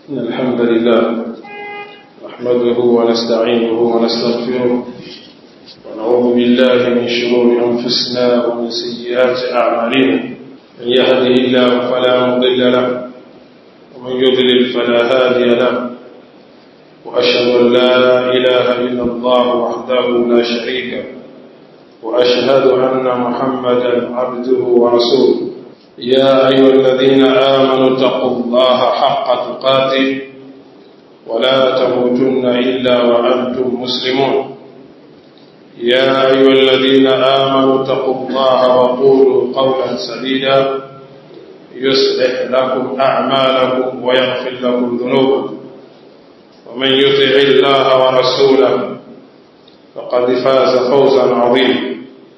إن الحمد لله نحمده ونستعينه ونستغفره ونعوذ بالله من شرور أنفسنا ومن سيئات أعمالنا من يهده الله فلا مضل له ومن يضلل فلا هادي له وأشهد أن لا إله إلا الله وحده لا شريك له وأشهد أن محمدا عبده ورسوله يا أيها الذين آمنوا اتقوا الله حق تقاته ولا تموتن إلا وأنتم مسلمون يا أيها الذين آمنوا اتقوا الله وقولوا قولا سديدا يصلح لكم أعمالكم ويغفر لكم ذنوبكم ومن يطع الله ورسوله فقد فاز فوزا عظيما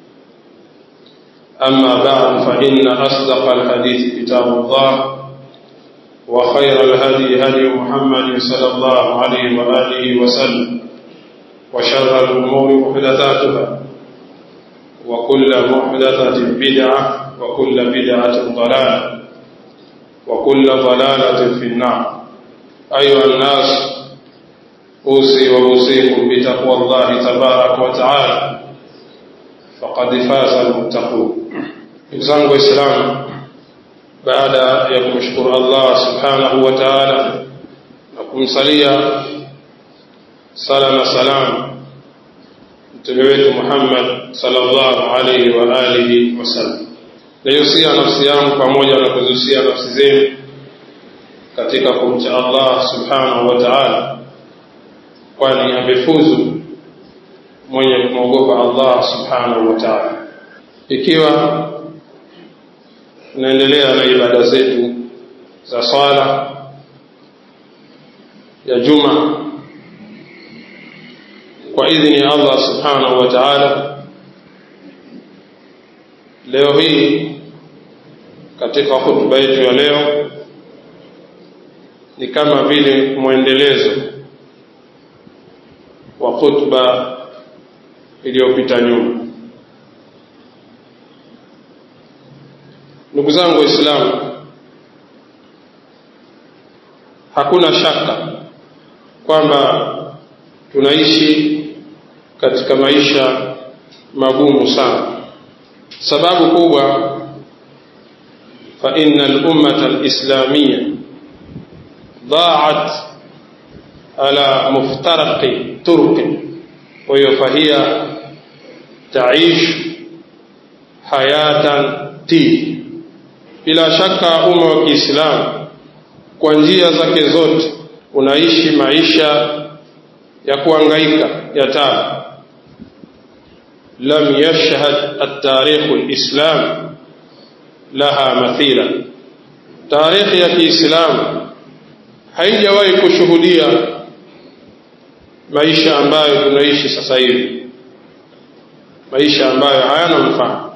أما بعد فإن أصدق الحديث كتاب الله وخير الهدي هدي محمد صلى الله عليه وآله وسلم وشر الأمور محدثاتها وكل محدثة بدعة وكل بدعة ضلالة وكل ضلالة في النار أيها الناس أوصي وأوصيكم بتقوى الله تبارك وتعالى فقد فاز المتقون ndugu zangu waislamu baada ya kumshukuru allah subhanahu wa taala na kumsalia sala na salam mtume wetu muhammad salllahu alaihi wa alihi wasallam naihusia nafsi yangu pamoja na kuzihusia nafsi zenu katika kumcha allah subhanahu wa taala kwani amefuzu mwenye kumwogopa allah subhanahu wa taala ikiwa tunaendelea na ibada zetu za swala ya juma kwa idhini ya allah subhanahu wa taala leo hii katika hutuba yetu ya leo ni kama vile mwendelezo wa hutuba iliyopita nyuma ndugu zangu waislamu hakuna shaka kwamba tunaishi katika maisha magumu sana sababu kubwa fa inna al-ummata al-islamiyya ضاعت على مفترق طرق وهي فهي تعيش حياة تيه bila shaka umma wa Kiislamu kwa njia zake zote unaishi maisha ya kuangaika ya tabu lam yashhad at-tarikh al-islam laha mathila tarikhi ya Kiislamu haijawahi kushuhudia maisha ambayo tunaishi sasa hivi maisha ambayo hayana mfano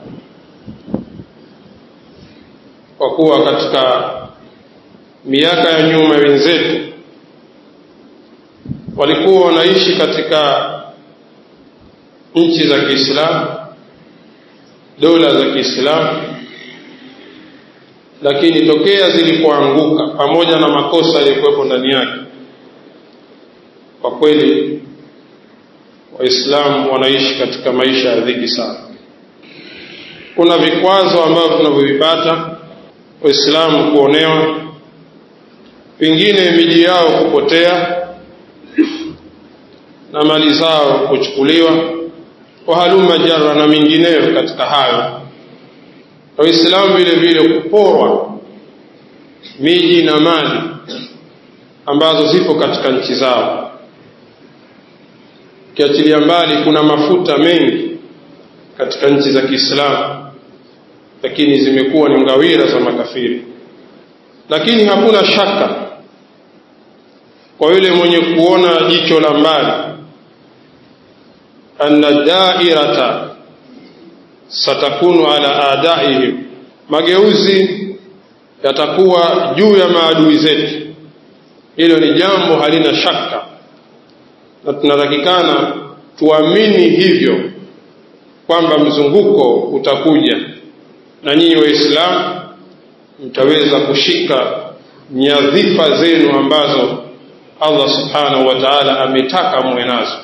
kwa kuwa katika miaka ya nyuma wenzetu walikuwa wanaishi katika nchi za Kiislamu, dola za Kiislamu, lakini tokea zilipoanguka pamoja na makosa yaliyokuwepo ndani yake, kwa kweli Waislamu wanaishi katika maisha ya dhiki sana. Kuna vikwazo ambavyo tunavyovipata waislamu kuonewa pengine miji yao kupotea na mali zao kuchukuliwa wahaluma jara na mingineyo katika hayo waislamu vile vile kuporwa miji na mali ambazo zipo katika nchi zao ukiachilia mbali kuna mafuta mengi katika nchi za kiislamu lakini zimekuwa ni ngawira za makafiri lakini hakuna shaka kwa yule mwenye kuona jicho la mbali anna dairata satakunu ala adaihim mageuzi yatakuwa juu ya maadui zetu hilo ni jambo halina shaka na tunatakikana tuamini hivyo kwamba mzunguko utakuja na nyinyi waislamu mtaweza kushika nyadhifa zenu ambazo Allah subhanahu wa ta'ala ametaka muwe nazo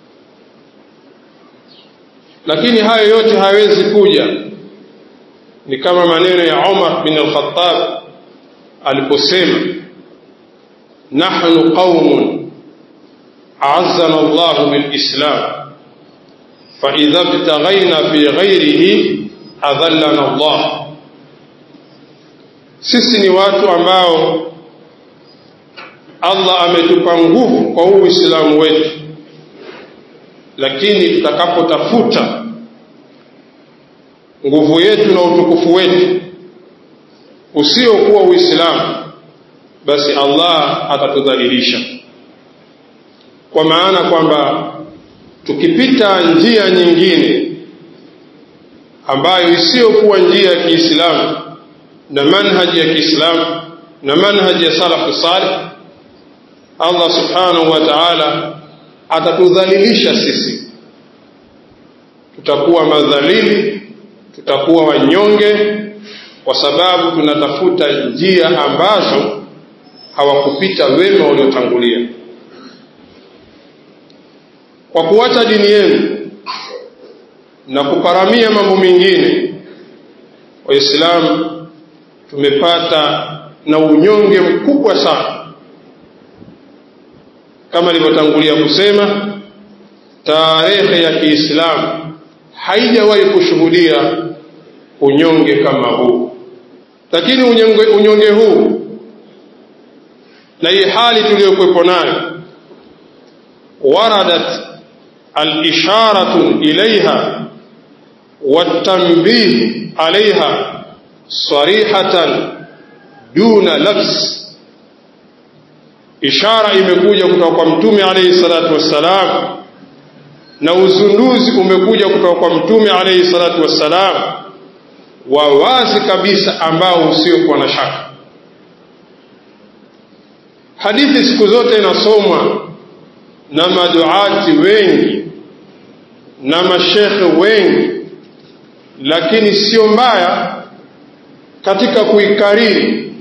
lakini hayo yote hawezi kuja ni kama maneno ya Umar bin al-Khattab aliposema nahnu qaumun a'azzana Allah bil Islam fa idha ibtaghayna fi ghayrihi adhallana Allah sisi ni watu ambao Allah ametupa nguvu kwa huu Uislamu wetu lakini tutakapotafuta nguvu yetu na utukufu wetu usiokuwa Uislamu basi Allah atatudhalilisha kwa maana kwamba tukipita njia nyingine ambayo isiyokuwa njia ya Kiislamu na manhaji ya Kiislamu na manhaji ya salafu salih Allah subhanahu wa ta'ala atatudhalilisha sisi tutakuwa madhalili tutakuwa wanyonge kwa sababu tunatafuta njia ambazo hawakupita wema waliotangulia kwa kuacha dini yenu na kuparamia mambo mengine waislamu tumepata na unyonge mkubwa sana kama nilivyotangulia kusema tarehe ya Kiislamu haijawahi kushuhudia unyonge kama huu lakini unyonge, unyonge huu na hii hali tuliyokuwepo nayo waradat al-isharatu ilaiha والتنبيه عليها صريحة دون لبس ishara imekuja kutoka kwa mtume alayhi salatu wassalam na uzunduzi umekuja kutoka kwa mtume alayhi salatu wassalam wa wazi kabisa ambao usiokuwa na shaka hadithi siku zote inasomwa na maduati wengi na mashekhe wengi lakini sio mbaya katika kuikariri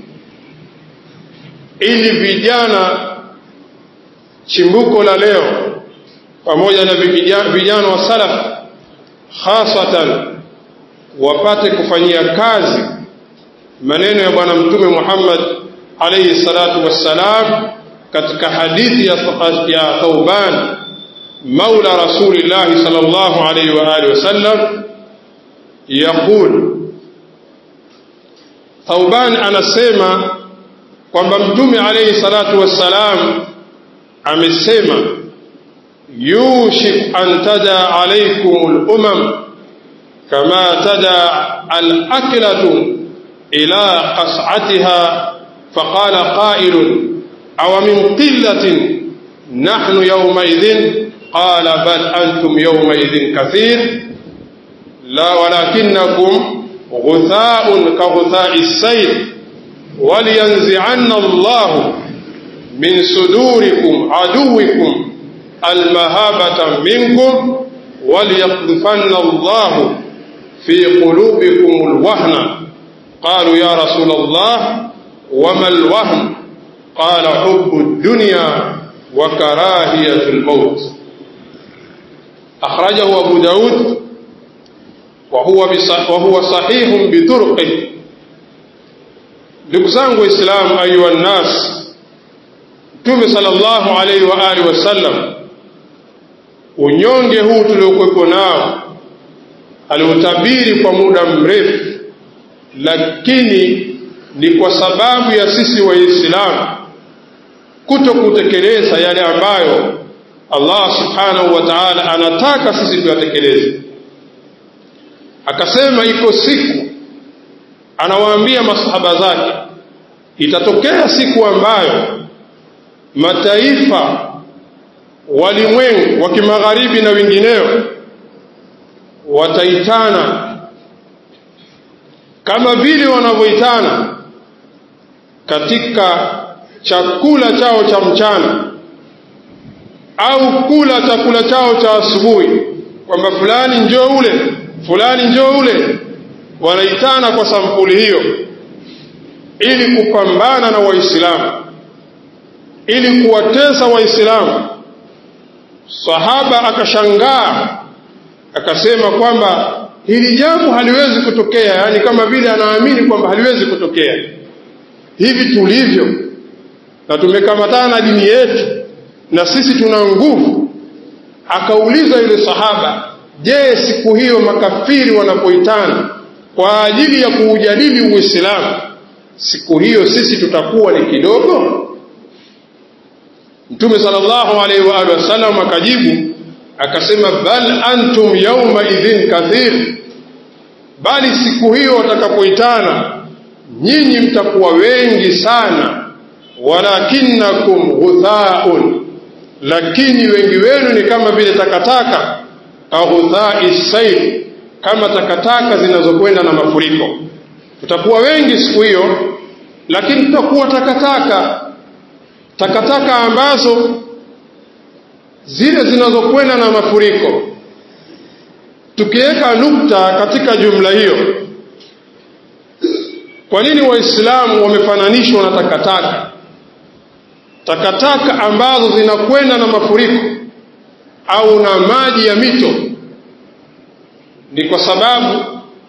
ili vijana chimbuko la leo pamoja na vijana wa salaf hasatan wapate kufanyia kazi maneno ya bwana mtume Muhammad alayhi salatu wassalam katika hadithi ya, ya Thauban maula rasulillah sallallahu alayhi wa alihi wasallam yaqul Thauban anasema kwamba mtume alayhi salatu wassalam amesema yushik an tada alaykum al-umam kama tada al-aklatu ila qas'atiha فقال قائل أو من قلة نحن يومئذ قال بل أنتم يومئذ كثير لا ولكنكم غثاء كغثاء السيل ولينزعن الله من صدوركم عدوكم المهابة منكم وليقذفن الله في قلوبكم الوهن قالوا يا رسول الله وما الوهن قال حب الدنيا وكراهية الموت أخرجه أبو داود وهو, وهو صحيح بطرقه ndugu zangu waislamu ayuha nnas mtume sallallahu alaihi wa alihi wasallam unyonge huu tuliokuwepo nao aliutabiri kwa muda mrefu lakini ni kwa sababu ya sisi waislamu kuto kutekeleza yale ambayo Allah subhanahu wa ta'ala anataka sisi tuyatekeleze akasema iko siku anawaambia masahaba zake itatokea siku ambayo mataifa walimwengu wa kimagharibi na wengineo wataitana kama vile wanavyoitana katika chakula chao cha mchana au kula chakula chao cha asubuhi kwamba fulani njoo ule fulani njoo ule wanaitana kwa sampuli hiyo ili kupambana na Waislamu, ili kuwatesa Waislamu. Sahaba akashangaa akasema kwamba hili jambo haliwezi kutokea, yaani kama vile anaamini kwamba haliwezi kutokea. Hivi tulivyo na tumekamatana na dini yetu na sisi tuna nguvu. Akauliza yule sahaba, je, siku hiyo makafiri wanapoitana kwa ajili ya kuujadili Uislamu, siku hiyo sisi tutakuwa ni kidogo? Mtume sallallahu alaihi wa alihi wasallam akajibu akasema, bal antum yauma idhin kathir, bali siku hiyo watakapoitana nyinyi mtakuwa wengi sana, walakinnakum ghuthaun, lakini wengi wenu ni kama vile takataka, aghuthai sail, kama takataka zinazokwenda na mafuriko. Tutakuwa wengi siku hiyo, lakini tutakuwa takataka, takataka ambazo zile zinazokwenda na mafuriko. Tukiweka nukta katika jumla hiyo, kwa nini Waislamu wamefananishwa na takataka? Takataka ambazo zinakwenda na mafuriko au na maji ya mito, ni kwa sababu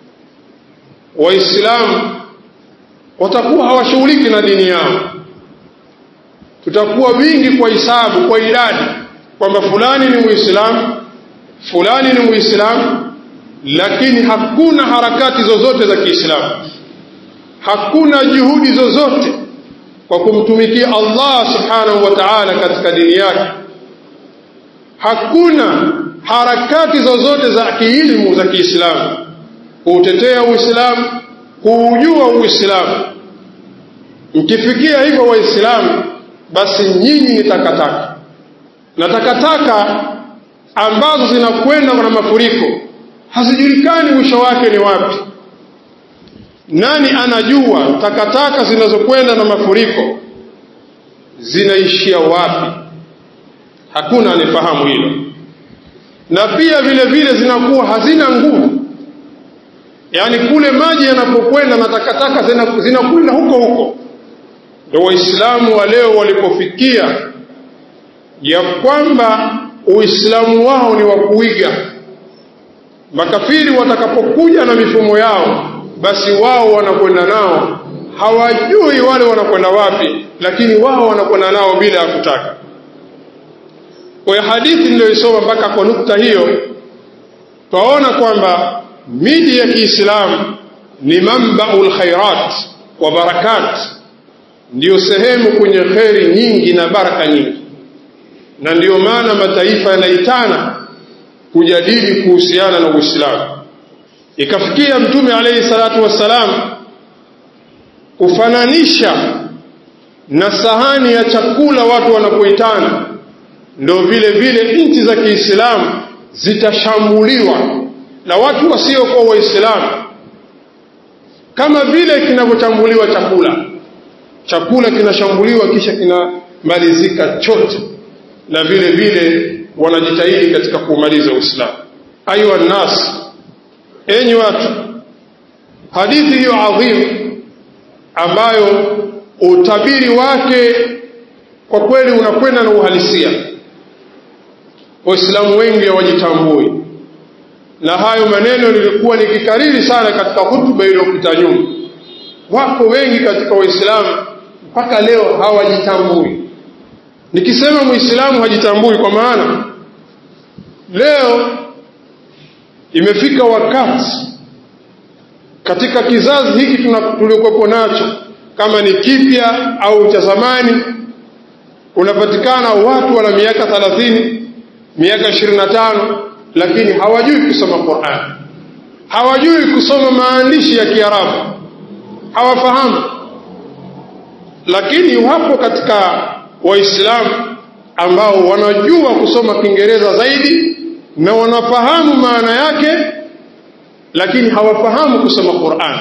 Waislamu watakuwa hawashughuliki na dini yao. Tutakuwa wingi kwa hisabu, kwa idadi, kwamba fulani ni Muislamu, fulani ni Muislamu, lakini hakuna harakati zozote za Kiislamu hakuna juhudi zozote kwa kumtumikia Allah subhanahu wa ta'ala katika dini yake. Hakuna harakati zozote za kiilmu za Kiislamu kuutetea Uislamu, kuujua Uislamu. Mkifikia hivyo Waislamu, basi nyinyi ni takataka, na takataka ambazo zinakwenda na mafuriko hazijulikani mwisho wake ni wapi. Nani anajua takataka zinazokwenda na mafuriko zinaishia wapi? Hakuna anifahamu hilo. Na pia vile vile zinakuwa hazina nguvu, yaani kule maji yanapokwenda na takataka zinakwenda huko huko. Ndio Waislamu wa leo walipofikia ya kwamba Uislamu wao ni wa kuiga. Makafiri watakapokuja na mifumo yao basi wao wanakwenda nao, hawajui wale wanakwenda wapi, lakini wao wanakwenda nao bila ya kutaka. Kwa hiyo hadithi niliyoisoma mpaka kwa nukta hiyo, twaona kwamba miji ya Kiislamu ni mambaul khairat wa barakat, ndiyo sehemu kwenye kheri nyingi na baraka nyingi, na ndiyo maana mataifa yanaitana kujadili kuhusiana na Uislamu ikafikia Mtume alayhi salatu wassalam kufananisha na sahani ya chakula watu wanapoitana, ndo vile vile nchi za Kiislamu zitashambuliwa na watu wasiokuwa Waislamu, kama vile kinavyochambuliwa chakula. Chakula kinashambuliwa kisha kinamalizika chote, na vile vile wanajitahidi katika kuumaliza Uislamu. Ayuha nnas Enyi watu, hadithi hiyo adhimu ambayo utabiri wake kwa kweli unakwenda na uhalisia, Waislamu wengi hawajitambui, na hayo maneno nilikuwa nikikariri sana katika hutuba iliyopita nyuma. Wako wengi katika Waislamu mpaka leo hawajitambui. Nikisema Muislamu hajitambui, kwa maana leo imefika wakati katika kizazi hiki tuliokuwepo nacho, kama ni kipya au cha zamani, unapatikana watu wana miaka thalathini, miaka ishirini na tano, lakini hawajui kusoma Qur'an, hawajui kusoma maandishi ya Kiarabu, hawafahamu. Lakini wapo katika Waislamu ambao wanajua kusoma Kiingereza zaidi na wanafahamu maana yake, lakini hawafahamu kusoma Qur'an.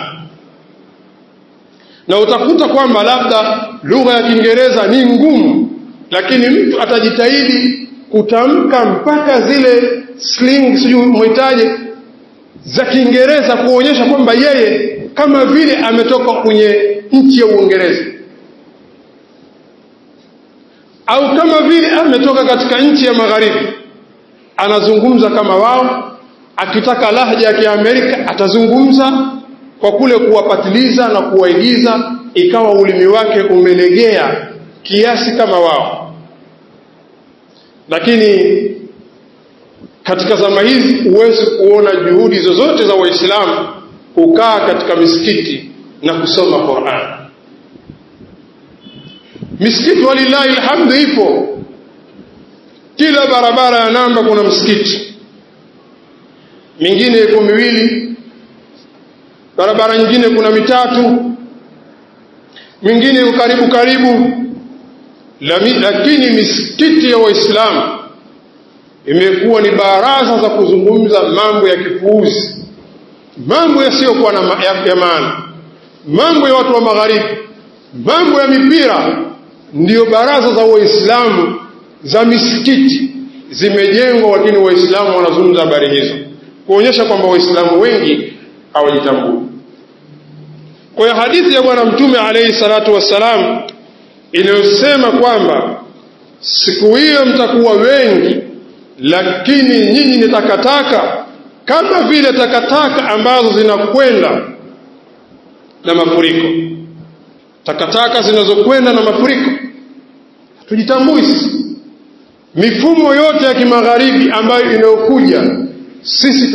Na utakuta kwamba labda lugha ya Kiingereza ni ngumu, lakini mtu atajitahidi kutamka mpaka zile slang, sijui mwitaje, za Kiingereza kuonyesha kwamba yeye kama vile ametoka kwenye nchi ya Uingereza, au kama vile ametoka katika nchi ya magharibi, anazungumza kama wao. Akitaka lahja ya Kiamerika atazungumza kwa kule kuwapatiliza na kuwaigiza, ikawa ulimi wake umelegea kiasi kama wao. Lakini katika zama hizi huwezi kuona juhudi zozote za Waislamu kukaa katika misikiti na kusoma Qur'an. Misikiti walillahi alhamdu ipo, kila barabara ya namba kuna msikiti, mingine iko miwili, barabara nyingine kuna mitatu, mingine iko karibu karibu, lakini misikiti ya Waislamu imekuwa ni baraza za kuzungumza mambo ya kipuuzi, mambo yasiyokuwa ya, ya maana, mambo ya watu wa magharibi, mambo ya mipira. Ndiyo baraza za Waislamu za misikiti zimejengwa, lakini Waislamu wanazungumza habari hizo, kuonyesha kwamba Waislamu wengi hawajitambui. Kwa hiyo hadithi ya Bwana Mtume alaihi salatu wassalam inayosema kwamba siku hiyo mtakuwa wengi lakini nyinyi ni takataka kama vile takataka ambazo zinakwenda na mafuriko, takataka zinazokwenda na mafuriko. Hatujitambui sisi. Mifumo yote ya kimagharibi ambayo inayokuja sisi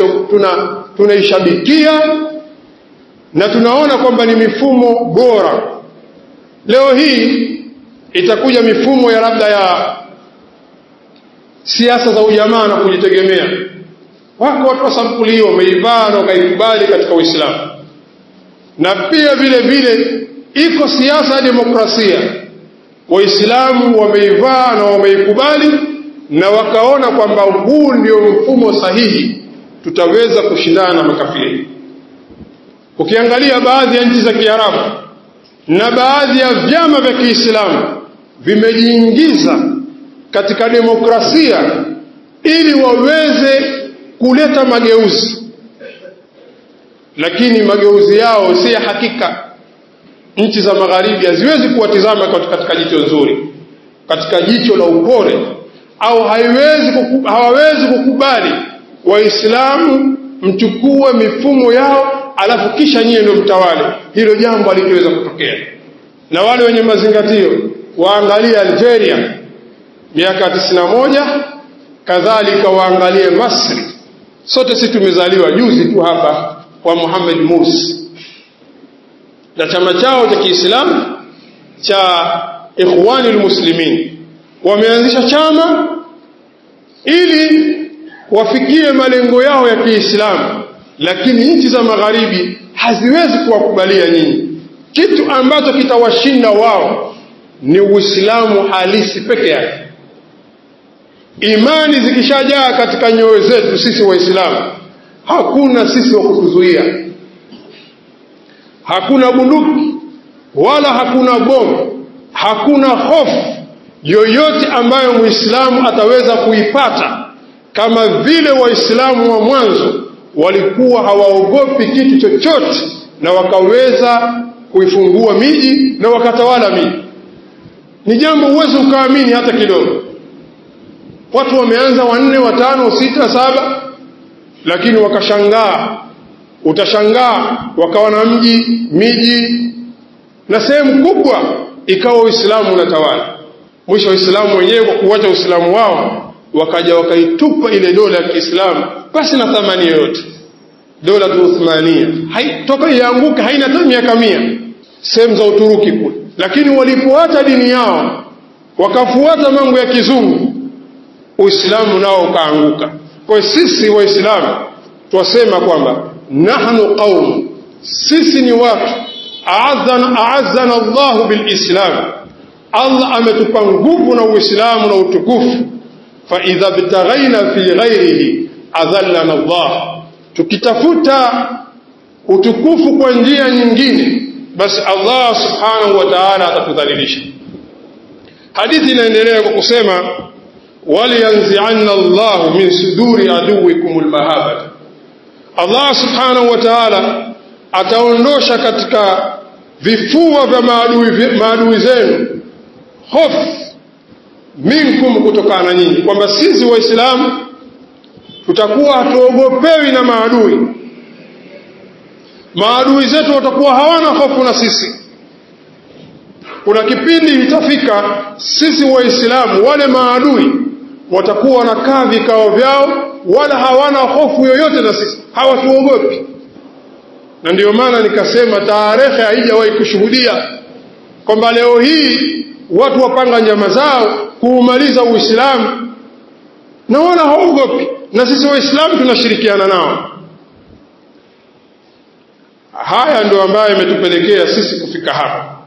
tunaishabikia tuna, na tunaona kwamba ni mifumo bora. Leo hii itakuja mifumo ya labda ya siasa za ujamaa na kujitegemea. Wako watu wa sampuli hiyo wameivaa na wakaikubali katika Uislamu, na pia vile vile iko siasa ya demokrasia. Waislamu wameivaa na wameikubali na wakaona kwamba huu ndio mfumo sahihi, tutaweza kushindana na makafiri. Ukiangalia baadhi ya nchi za Kiarabu na baadhi ya vyama vya Kiislamu vimejiingiza katika demokrasia ili waweze kuleta mageuzi, lakini mageuzi yao si ya hakika. Nchi za magharibi haziwezi kuwatizama katika jicho zuri, katika jicho la upole, au haiwezi kuku, hawawezi kukubali Waislamu mchukue mifumo yao alafu kisha nyie ndio mtawale. Hilo jambo halitoweza kutokea. Na wale wenye mazingatio waangalie Algeria miaka tisini na moja kadhalika waangalie Masri. Sote sisi tumezaliwa juzi tu hapa kwa Muhammad Mursi na chama chao cha Kiislamu cha Ikhwani Muslimin wameanzisha chama ili wafikie malengo yao ya Kiislamu, lakini nchi za magharibi haziwezi kuwakubalia nyinyi. Kitu ambacho kitawashinda wao ni Uislamu halisi peke yake. Imani zikishajaa katika nyoyo zetu sisi Waislamu, hakuna sisi wa kutuzuia, hakuna bunduki wala hakuna bomu, hakuna hofu yoyote ambayo Muislamu ataweza kuipata, kama vile Waislamu wa mwanzo walikuwa hawaogopi kitu chochote, na wakaweza kuifungua miji na wakatawala miji. Ni jambo huwezi ukaamini hata kidogo. Watu wameanza wanne, watano, sita, saba, lakini wakashangaa. Utashangaa wakawa na mji, miji na sehemu kubwa ikawa Uislamu unatawala. Mwisho Waislamu wenyewe kwa kuwacha Uislamu wao wakaja wakaitupa ile dola ya Kiislamu basi na thamani yoyote. Dola tu Uthmania toka ianguka haina hata miaka mia, sehemu za Uturuki kule, lakini walipoacha dini yao wakafuata mambo ya kizungu Uislamu nao ukaanguka. Kwa sisi Waislamu twasema kwamba nahnu qaum, sisi ni watu aazana, aazana Allahu bilislam, Allah ametupa nguvu na Uislamu na utukufu. Fa idha btaghaina fi ghairihi adhallana Allah, tukitafuta utukufu kwa njia nyingine, basi Allah subhanahu wa ta'ala atatudhalilisha. Hadithi inaendelea kwa kusema waliyanzianna Allahu min suduri aduwikum almahabata, Allah subhanahu wa ta'ala ataondosha katika vifua vya maadui, maadui zenu hofu minkum kutokana na nyinyi kwamba sisi waislamu tutakuwa hatuogopewi na maadui maadui zetu watakuwa hawana hofu na sisi kuna kipindi itafika sisi waislamu wale maadui watakuwa wanakaa vikao vyao wala hawana hofu yoyote na sisi hawatuogopi na ndiyo maana nikasema tarehe haijawahi kushuhudia kwamba leo hii watu wapanga njama zao kuumaliza uislamu na wala haogopi na sisi waislamu tunashirikiana nao haya ndio ambayo imetupelekea sisi kufika hapa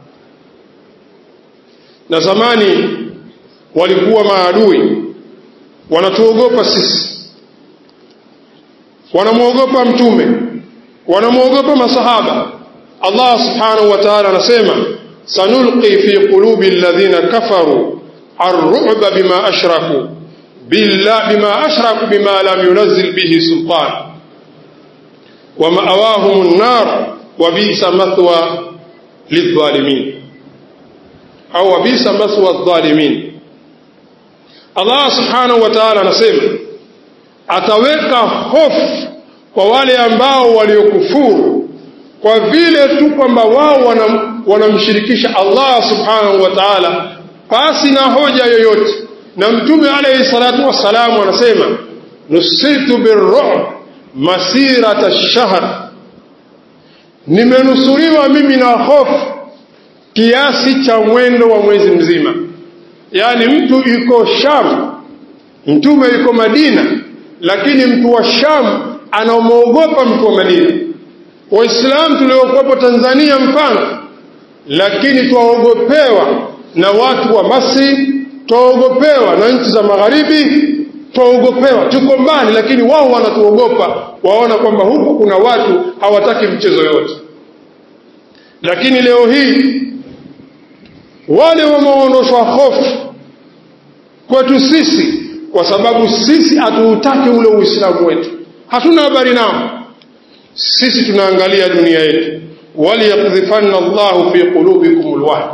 na zamani walikuwa maadui wanatuogopa sisi wanamwogopa mtume wanamwogopa masahaba Allah subhanahu wa ta'ala anasema sanulqi fi qulubi alladhina kafaru ar-ru'ba bima ashraku billah bima ashraku bima lam yunzil bihi sultan wa ma'awahum an-nar wa bi'sa mathwa lidh-dhalimin au wa bi'sa mathwa adh-dhalimin Allah subhanahu wa ta'ala anasema ataweka hofu kwa wale ambao waliokufuru kwa vile tu kwamba wao wanamshirikisha Allah subhanahu wa ta'ala pasi na hoja yoyote na mtume alayhi salatu wassalamu anasema nusirtu birru'b masirata shahr nimenusuriwa mimi na hofu kiasi cha mwendo wa mwezi mzima yaani mtu yuko Sham mtume yuko Madina lakini mtu wa Sham anamwogopa mtu wa Madina waislamu tuliokuwepo Tanzania mfano lakini twaogopewa na watu wa Masri twaogopewa na nchi za magharibi twaogopewa tuko mbali lakini wao wanatuogopa waona kwamba huku kuna watu hawataki mchezo yote lakini leo hii wale wameondoshwa hofu kwetu sisi kwa sababu sisi hatuutaki ule uislamu wetu hatuna habari nao sisi tunaangalia dunia yetu waliyakdhifanna Allahu fi qulubikum alwahn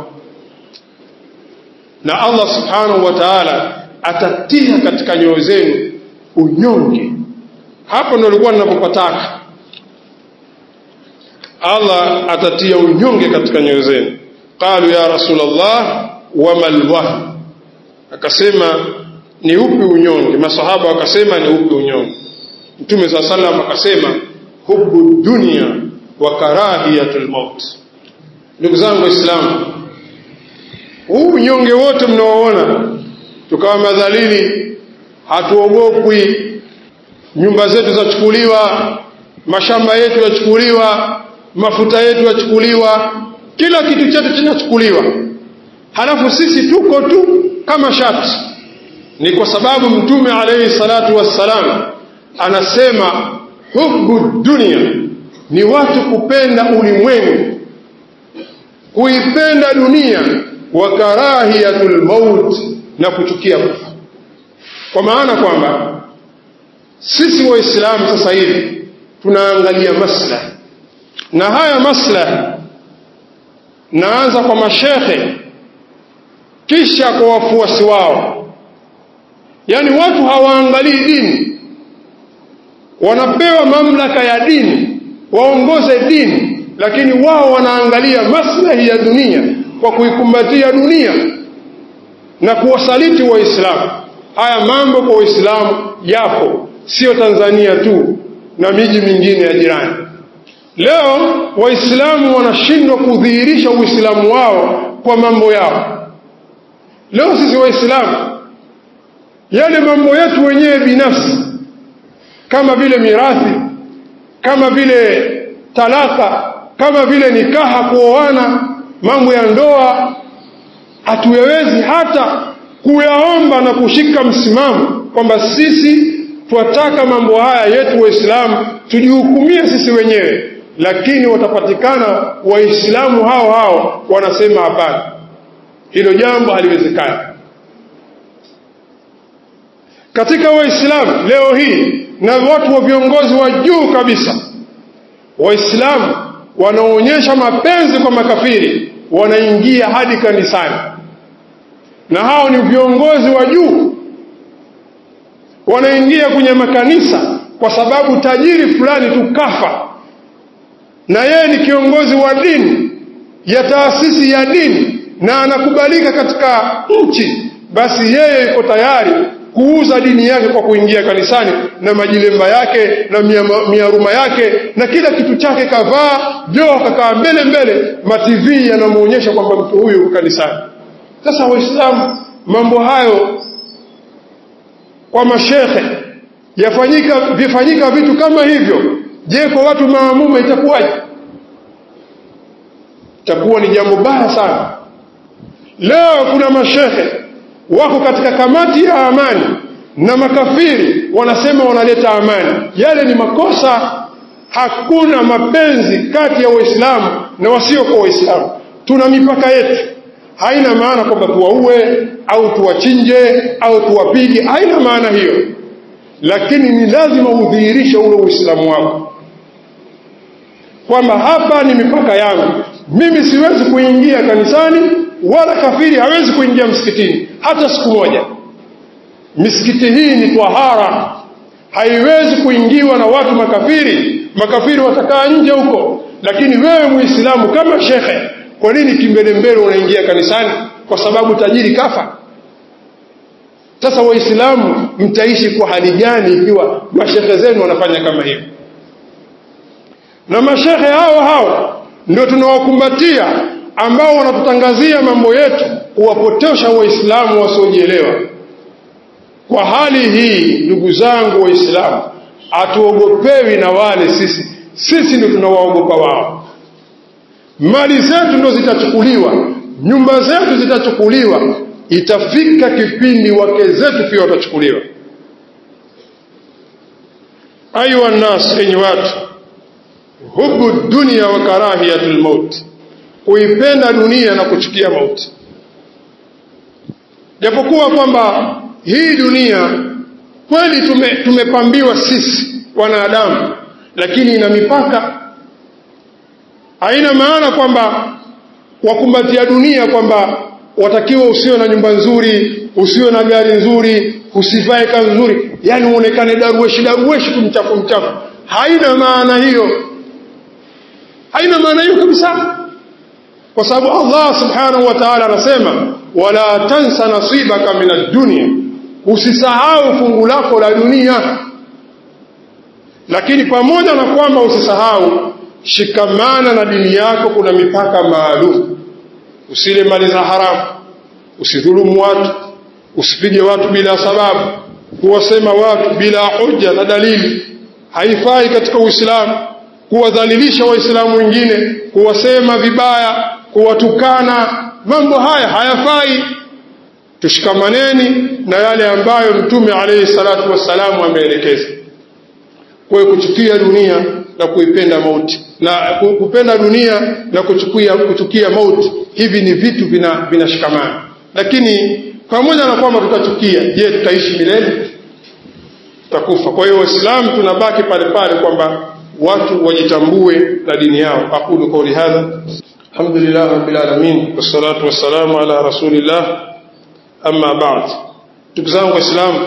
na Allah subhanahu wa ta'ala atatia katika nyoyo zenu unyonge hapo ndo nilikuwa ninapopataka Allah atatia unyonge katika nyoyo zenu qalu ya rasulullah wama alwahn akasema ni upi unyonge masahaba wakasema ni upi unyonge mtume saa salam akasema hubu dunia wa karahiyatul maut ndugu zangu waislamu huu unyonge wote mnaoona tukawa madhalili hatuogopwi nyumba zetu zachukuliwa mashamba yetu yachukuliwa mafuta yetu yachukuliwa kila kitu chetu kinachukuliwa halafu sisi tuko tu kama shati ni kwa sababu mtume alayhi salatu wassalam anasema hubu dunia ni watu kupenda ulimwengu kuipenda dunia wa karahiyatul maut na kuchukia kufa kwa maana kwamba sisi waislamu sasa hivi tunaangalia maslahi na haya maslahi naanza kwa mashekhe kisha kwa wafuasi wao yaani watu hawaangalii dini wanapewa mamlaka ya dini waongoze dini lakini wao wanaangalia maslahi ya dunia kwa kuikumbatia dunia na kuwasaliti waislamu haya mambo kwa waislamu yapo sio tanzania tu na miji mingine ya jirani leo waislamu wanashindwa kudhihirisha uislamu wao kwa mambo yao leo sisi waislamu yale mambo yetu wenyewe binafsi kama vile mirathi kama vile talaka kama vile nikaha kuoana mambo ya ndoa hatuyawezi hata kuyaomba na kushika msimamo kwamba sisi twataka mambo haya yetu waislamu tujihukumie sisi wenyewe lakini watapatikana waislamu hao hao wanasema hapana hilo jambo haliwezekani katika waislamu leo hii na watu wa viongozi wa juu kabisa waislamu wanaonyesha mapenzi kwa makafiri wanaingia hadi kanisani na hao ni viongozi wa juu wanaingia kwenye makanisa kwa sababu tajiri fulani tu kafa na yeye ni kiongozi wa dini ya taasisi ya dini na anakubalika katika nchi basi yeye yuko tayari kuuza dini yake kwa kuingia kanisani na majilemba yake na miaruma yake na kila kitu chake kavaa joo kakaa mbele mbele mativi yanamwonyesha kwamba mtu huyu yuko kanisani sasa waislamu mambo hayo kwa mashekhe yafanyika vifanyika vitu kama hivyo je kwa watu maamuma itakuwaje itakuwa ni jambo baya sana leo kuna mashekhe wako katika kamati ya amani na makafiri wanasema wanaleta amani yale ni makosa hakuna mapenzi kati ya waislamu na wasiokuwa waislamu tuna mipaka yetu haina maana kwamba tuwaue au tuwachinje au tuwapige haina maana hiyo lakini ni lazima udhihirishe ule uislamu wako kwamba hapa ni mipaka yangu mimi siwezi kuingia kanisani wala kafiri hawezi kuingia msikitini hata siku moja misikiti hii ni twahara haiwezi kuingiwa na watu makafiri makafiri watakaa nje huko lakini wewe muislamu kama shekhe kwa nini kimbelembele unaingia kanisani kwa sababu tajiri kafa sasa waislamu mtaishi kwa hali gani ikiwa mashekhe zenu wanafanya kama hivyo na mashekhe hao hao ndio tunawakumbatia ambao wanatutangazia mambo yetu kuwapotosha waislamu wasiojielewa kwa hali hii ndugu zangu waislamu hatuogopewi na wale sisi sisi ndio tunawaogopa wao mali zetu ndo zitachukuliwa nyumba zetu zitachukuliwa itafika kipindi wake zetu pia watachukuliwa ayuha nnas enyi watu hubu dunia wa karahiyatu lmauti kuipenda dunia na kuchukia mauti japokuwa kwamba hii dunia kweli tume, tumepambiwa sisi wanadamu lakini ina mipaka haina maana kwamba wakumbatia dunia kwamba watakiwa usiwe na nyumba nzuri usiwe na gari nzuri usivae kazi nzuri yani uonekane darueshi darueshi tu mchafu mchafu haina maana hiyo haina maana hiyo kabisa kwa sababu Allah subhanahu wa ta'ala anasema wala tansa nasibaka min ad-dunya usisahau fungu lako la dunia lakini pamoja na kwamba usisahau shikamana na dini yako kuna mipaka maalum usile mali za haramu usidhulumu watu usipige watu bila sababu kuwasema watu bila hoja na dalili haifai katika uislamu kuwadhalilisha waislamu wengine kuwasema vibaya kuwatukana mambo haya hayafai tushikamaneni na yale ambayo mtume alayhi salatu wassalamu ameelekeza kwa kuchukia dunia na kuipenda mauti na kupenda dunia na kuchukia kuchukia mauti hivi ni vitu vinashikamana vina lakini pamoja na kwamba tutachukia je tutaishi milele tutakufa kwa hiyo waislamu tunabaki pale pale kwamba watu wajitambue na dini yao aqulu qawli hadha alhamdulillah rabbil alamin wassalatu wassalamu ala rasulillah amma ba'd ndugu zangu waislamu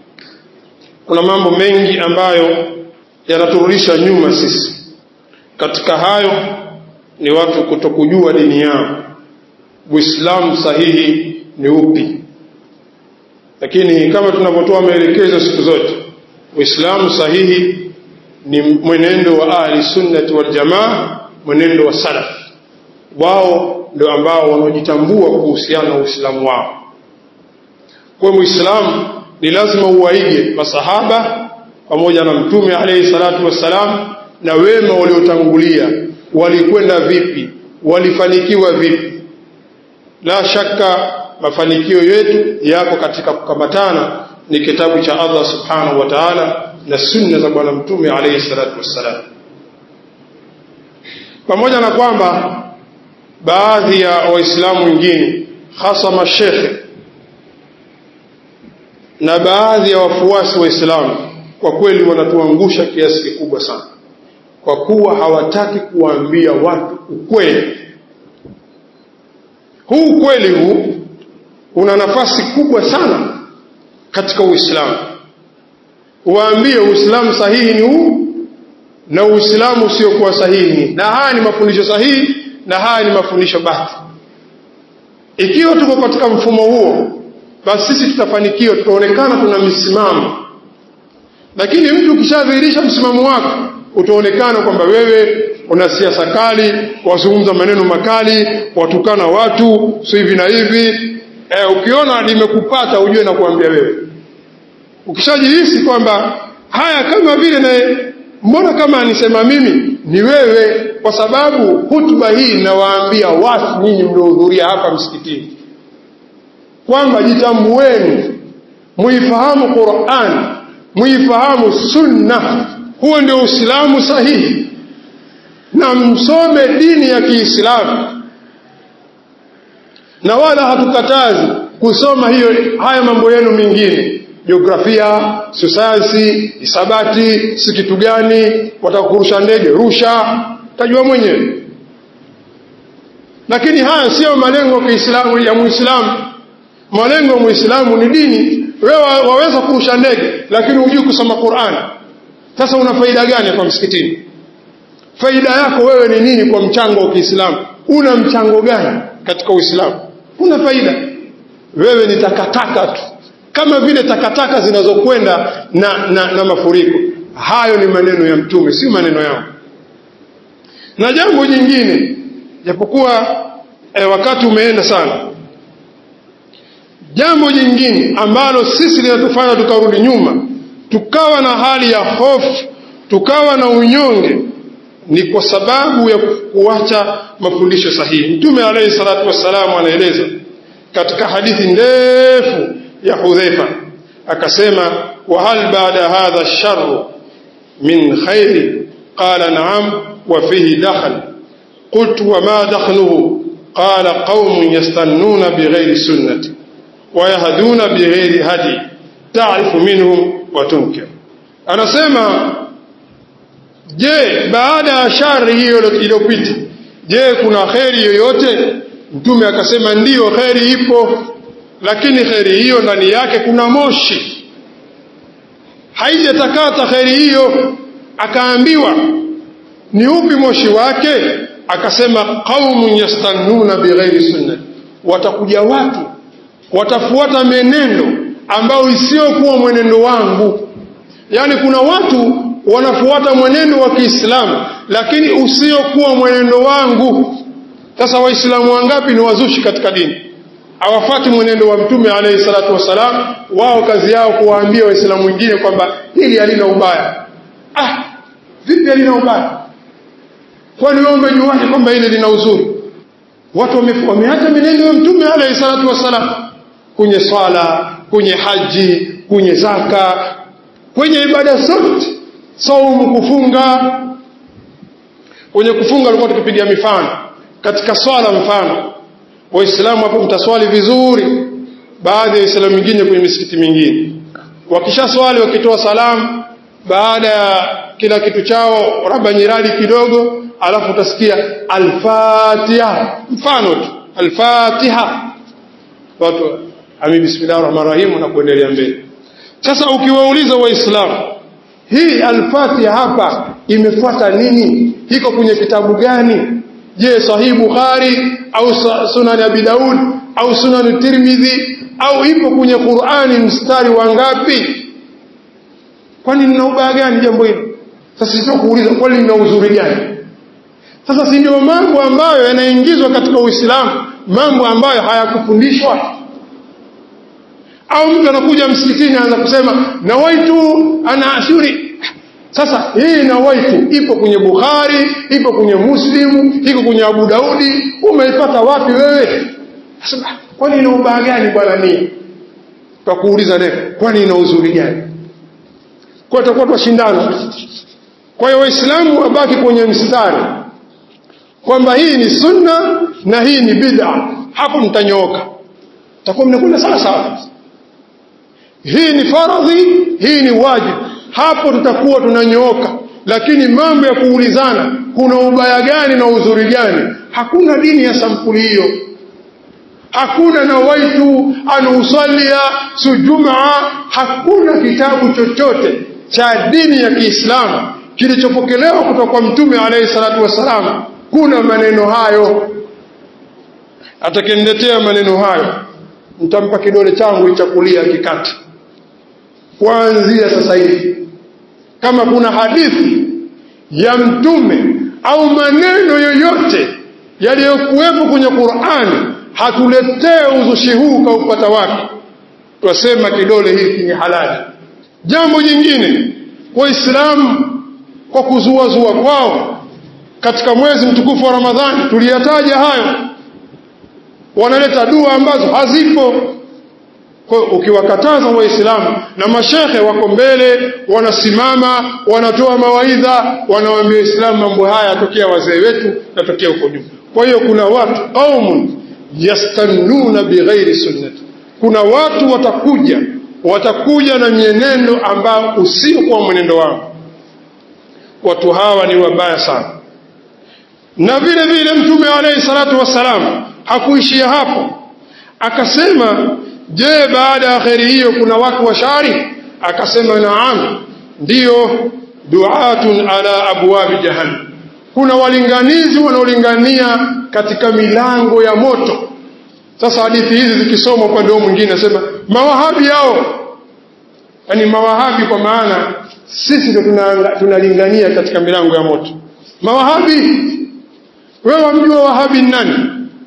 kuna mambo mengi ambayo yanaturudisha nyuma sisi katika hayo ni watu kutokujua dini yao uislamu sahihi ni upi lakini kama tunavyotoa maelekezo siku zote uislamu sahihi ni mwenendo wa ahli sunnati wal jamaa mwenendo wa salaf wao ndio ambao wanaojitambua kuhusiana na uislamu wao kwa muislamu ni lazima uwaige masahaba pamoja na mtume alayhi salatu wassalam na wema waliotangulia walikwenda vipi walifanikiwa vipi la shaka mafanikio yetu yako katika kukamatana ni kitabu cha Allah subhanahu wa ta'ala na sunna za bwana mtume alayhi salatu wassalam pamoja na kwamba baadhi ya waislamu wengine hasa mashekhe na baadhi ya wafuasi waislamu kwa kweli wanatuangusha kiasi kikubwa sana kwa kuwa hawataki kuwaambia watu ukweli huu ukweli huu una nafasi kubwa sana katika uislamu waambie uislamu sahihi ni huu na uislamu usiokuwa sahihi na haya ni mafundisho sahihi na haya ni mafundisho bati ikiwa tuko katika mfumo huo basi sisi tutafanikiwa tutaonekana tuna misimamo lakini mtu ukishadhihirisha msimamo wako utaonekana kwamba wewe una siasa kali wazungumza maneno makali watukana watu si hivi na hivi e, ukiona limekupata ujue na kuambia wewe ukishajihisi kwamba haya kama vile na mbona kama anisema mimi ni wewe kwa sababu hutuba hii nawaambia watu nyinyi mliohudhuria hapa msikitini kwamba jitambueni muifahamu Qur'an muifahamu sunna huo ndio uislamu sahihi na msome dini ya Kiislamu na wala hatukatazi kusoma hiyo haya mambo yenu mengine jiografia sayansi hisabati si kitu gani watakurusha ndege rusha tajua mwenyewe lakini haya sio malengo ya Kiislamu ya Muislamu malengo ya Muislamu ni dini wewe waweza kurusha ndege lakini hujui kusoma Qur'an sasa una faida gani hapa msikitini faida yako wewe ni nini kwa mchango wa Kiislamu una mchango gani katika Uislamu una faida wewe ni takataka tu kama vile takataka zinazokwenda na, na, na mafuriko hayo ni maneno ya mtume si maneno yangu na jambo jingine japokuwa e, wakati umeenda sana jambo jingine ambalo sisi linatufanya tukarudi nyuma tukawa na hali ya hofu tukawa na unyonge ni kwa sababu ya kuacha mafundisho sahihi mtume alayhi salatu wassalamu anaeleza katika hadithi ndefu ya hudhaifa akasema wa hal baada hadha sharru min khairi qala na'am wa fihi dakhal qultu wa ma dakhluhu qala qaumun yastannuna bighairi sunnati wa yahduna bighairi hadi ta'rifu minhum wa tunkir anasema je baada ya shari hiyo iliyopita je kuna kheri yoyote mtume akasema ndiyo kheri ipo lakini kheri hiyo ndani yake kuna moshi haijatakata kheri hiyo akaambiwa ni upi moshi wake akasema qaumun yastannuna bighairi sunnati watakuja watu watafuata menendo ambao isiyokuwa mwenendo wangu yaani kuna watu wanafuata mwenendo wa Kiislamu lakini usiokuwa mwenendo wangu sasa waislamu wangapi ni wazushi katika dini hawafati mwenendo wa mtume alayhi salatu wassalam wao kazi yao kuwaambia waislamu wengine kwamba hili halina ubaya ah vipi halina ubaya kwani wewe umejuaje kwamba hili lina uzuri watu wameacha mwenendo wa mtume alayhi salatu wassalam kwenye swala kwenye haji kwenye zaka kwenye ibada zote saumu kufunga kwenye kufunga alikuwa tukipiga mifano katika swala mfano waislamu hapo mtaswali vizuri baadhi ya waislamu wengine kwenye misikiti mingine wakisha swali wakitoa salamu baada ya kila kitu chao raba nyiradi kidogo alafu utasikia alfatiha mfano tu alfatiha watu ami bismillahir rahmanir rahim na kuendelea mbele sasa ukiwauliza waislamu hii alfatiha hapa imefuata nini iko kwenye kitabu gani je sahihi bukhari au sunan abi daud au sunan tirmidhi au ipo kwenye qurani mstari wa ngapi kwani lina ubaya gani jambo hilo sasa sio kuuliza kwani lina uzuri gani sasa si ndio mambo ambayo yanaingizwa katika uislamu mambo ambayo hayakufundishwa au mtu anakuja msikitini anaanza kusema nawaitu ana ashuri sasa hii nawaitu ipo kwenye bukhari ipo kwenye muslimu iko kwenye abu daudi umeipata wapi wewe kwani ina ubaya gani bwana ni tutakuuliza leo kwani ina uzuri gani kwa tutakuwa twashindana kwa hiyo waislamu wabaki kwenye mstari kwamba hii ni sunna na hii ni bid'a hapo mtanyooka takuwa mnakwenda sawa sawa hii ni faradhi hii ni wajibu hapo tutakuwa tunanyooka lakini mambo ya kuulizana kuna ubaya gani na uzuri gani hakuna dini ya sampuli hiyo hakuna nawaitu an usalia sujumaa hakuna kitabu chochote cha dini ya Kiislamu kilichopokelewa kutoka kwa mtume alayhi salatu wassalam kuna maneno hayo atakeniletea maneno hayo nitampa kidole changu cha kulia kikati kuanzia sasa hivi kama kuna hadithi ya mtume au maneno yoyote yaliyokuwepo kwenye Qur'ani hatuletee uzushi huu kaupata wapi twasema kidole hiki ni halali jambo jingine waislamu kwa kuzuazua kwao katika mwezi mtukufu wa ramadhani tuliyataja hayo wanaleta dua ambazo hazipo kwa ukiwakataza waislamu na mashekhe wako mbele wanasimama wanatoa mawaidha wanawaambia waislamu mambo haya yatokea wazee wetu yatokea huko nyuma kwa hiyo kuna watu qaumun yastannuna bighairi sunnati kuna watu watakuja watakuja na mienendo ambao usiokuwa mwenendo wao watu hawa ni wabaya sana na vile vile mtume alayhi salatu wassalam hakuishia hapo akasema je baada ya kheri hiyo kuna watu wa shari akasema naam ndiyo duatun ala abwabi jahannam kuna walinganizi wanaolingania katika milango ya moto sasa hadithi hizi zikisomwa upande huo mwingine nasema mawahabi hao yani mawahabi kwa maana sisi ndo tunalingania katika milango ya moto mawahabi wewe wamjua wahabi ni nani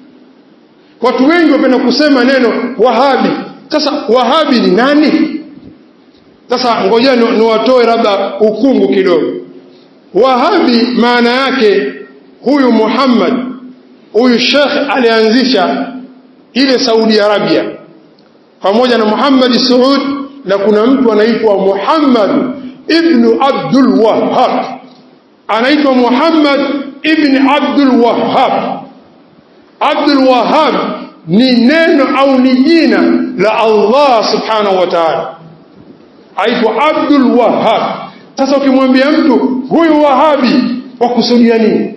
watu wengi wapenda kusema neno wahabi sasa wahabi ni nani sasa ngojea niwatoe labda ukungu kidogo wahabi maana yake huyu Muhammad huyu Sheikh alianzisha ile Saudi Arabia pamoja na Muhammad Saud na kuna mtu anaitwa Muhammad ibn Abdul Wahhab anaitwa Muhammad ibn Abdul Wahhab Abdul Wahhab ni neno au ni jina la Allah subhanahu wa ta'ala aitwa Abdul Wahhab sasa ukimwambia mtu huyu wahabi wakusudia nini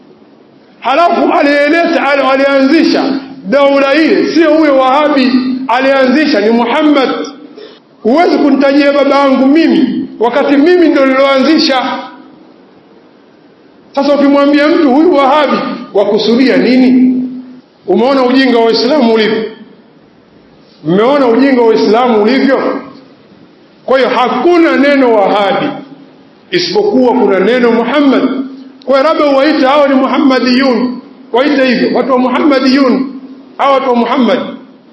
halafu aliyeleta alianzisha daula ile sio huyo wahabi alianzisha ni Muhammad huwezi kunitajia baba yangu mimi wakati mimi ndo niloanzisha sasa ukimwambia mtu huyu wahabi wakusudia nini umeona ujinga wa Uislamu ulivyo mmeona ujinga wa Uislamu ulivyo kwa hiyo hakuna neno wahabi isipokuwa kuna neno Muhammad kwa labda uwaite hao ni Muhammadiyun waite hivyo watu wa Muhammadiyun hao watu wa Muhammad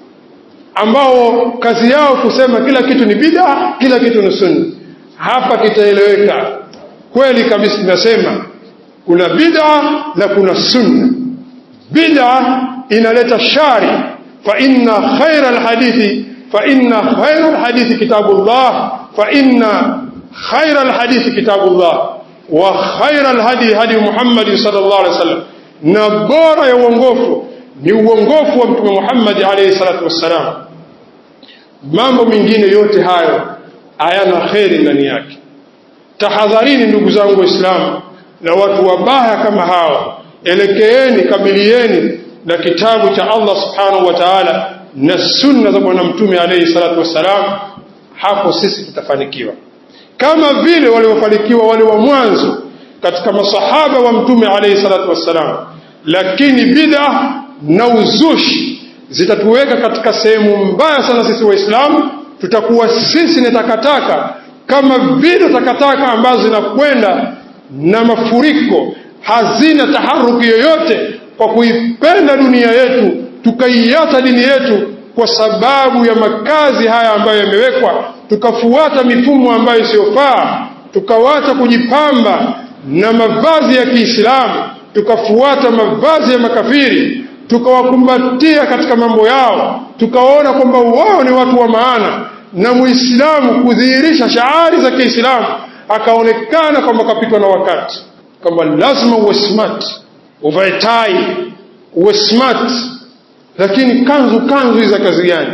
ambao kazi yao kusema kila kitu ni bid'a kila kitu ni sunna hapa kitaeleweka kweli kabisa tunasema kuna bid'a na kuna sunna bid'a inaleta shari fa inna khaira alhadithi fa inna khaira alhadithi kitabullah fa inna khaira alhadithi kitabullah wa khaira alhadi hadi Muhammad sallallahu alaihi wasallam na bora ya uongofu ni uongofu wa mtume Muhammad alayhi salatu wassalam mambo mengine yote hayo hayana kheri ndani yake tahadharini ndugu zangu waislamu na watu wabaya kama hao elekeeni kabilieni na kitabu cha Allah subhanahu wa ta'ala na sunna za bwana mtume alayhi salatu wassalam hapo sisi tutafanikiwa kama vile waliofanikiwa wale wa mwanzo katika masahaba wa mtume alayhi salatu wassalam lakini bid'a na uzushi zitatuweka katika sehemu mbaya sana sisi waislamu tutakuwa sisi ni takataka kama vile takataka ambazo zinakwenda na mafuriko hazina taharuki yoyote kwa kuipenda dunia yetu tukaiata dini yetu kwa sababu ya makazi haya ambayo yamewekwa tukafuata mifumo ambayo isiyofaa tukawacha kujipamba na mavazi ya Kiislamu tukafuata mavazi ya makafiri tukawakumbatia katika mambo yao tukawaona kwamba wao ni watu wa maana na muislamu kudhihirisha shaari za Kiislamu akaonekana kwamba kapitwa na wakati kwamba lazima uwe smart uvae tai uwe smart lakini kanzu kanzu za kazi gani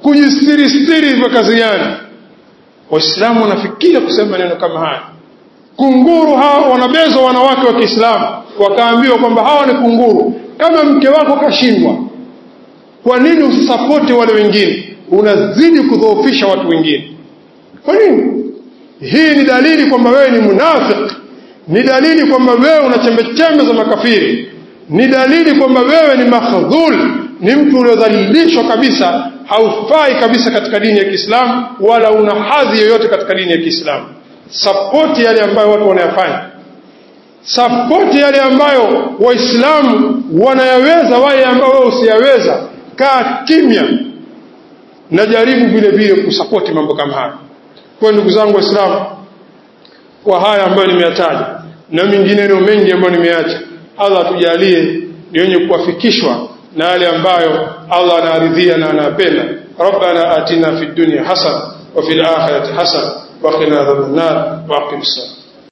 kujistiri stiri za kazi gani waislamu wanafikia kusema neno kama haya kunguru hawa wanabezwa wanawake wa Kiislamu wakaambiwa kwamba hawa ni kunguru kama mke wako kashindwa kwa nini usisapoti wale wengine unazidi kudhoofisha watu wengine kwa nini hii ni dalili kwamba wewe ni munafiki ni dalili kwamba wewe una chembechembe za makafiri ni dalili kwamba wewe ni makhdhul ni mtu uliodhalilishwa kabisa haufai kabisa katika dini ya Kiislamu wala una hadhi yoyote katika dini ya Kiislamu sapoti yale ambayo watu wanayafanya sapoti yale ambayo waislamu wanayaweza wale ambao wewe usiyaweza kaa kimya na jaribu vile vile kusapoti mambo kama haya kwa ndugu zangu waislamu kwa haya ambayo nimeyataja na mengineyo mengi ambayo nimeacha Allah atujalie ni wenye kuwafikishwa na yale ambayo Allah anaridhia na anapenda ربنا آتنا في الدنيا حسنة وفي الآخرة حسنة وقنا عذاب النار وأقم الصلاة